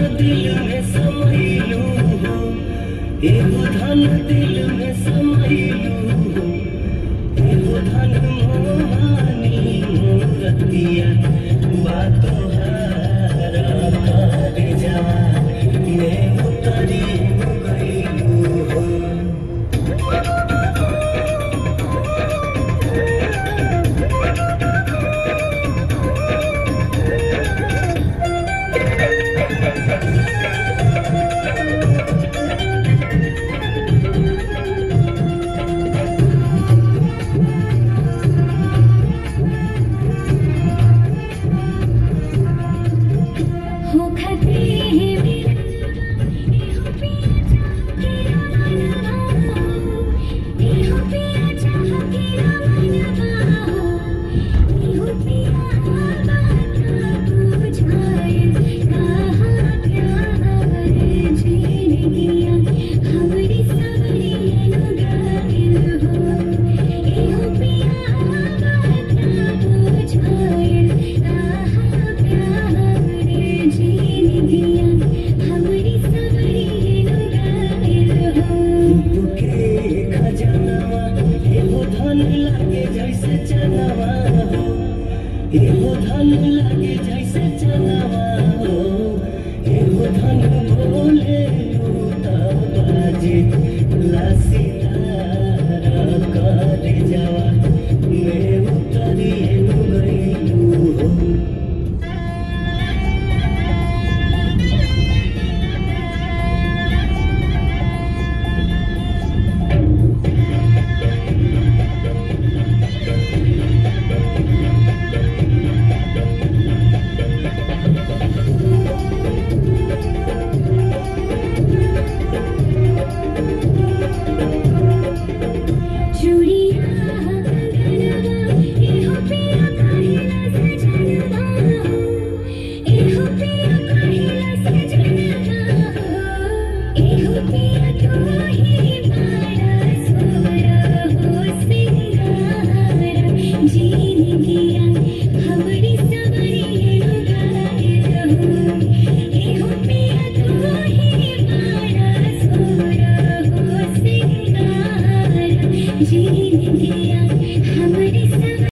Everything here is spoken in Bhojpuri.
दिल में समैलू हो एगो धन दिल में समैलू हो एगो धन मोहानी मोरतिया बातो हारा कर जावा मैं उतरी गईलू हो हो खते हैं मेरा एहो पिया चाह के रवाना हो एहो पिया चाह के रवाना हो एहो पिया बाता बुझाए कहाँ प्यार जीने दिया हमारी सारी अनुगार हो एहो पिया बाता बुझाए कहाँ प्यार जीने दिया हमारी सारी अनुगार हो के खजानवा एगो धन लागे जैसे चनवा हो एगो धन लागे जैसे चनवा हो एगो धन बोले लूटा बाजे लासी तारा कर जावा मैं उतरी गईलू हो चूड़िया कंगनवा एहो पिया काहिला सजनवा एहो पिया काहिला सजनवा एहो पिया तू ही मारा सोरा हो सिंगार जीने दिया हमारी सवारी गायर हो एहो पिया तू ही मारा सोरा हो सिंगार जी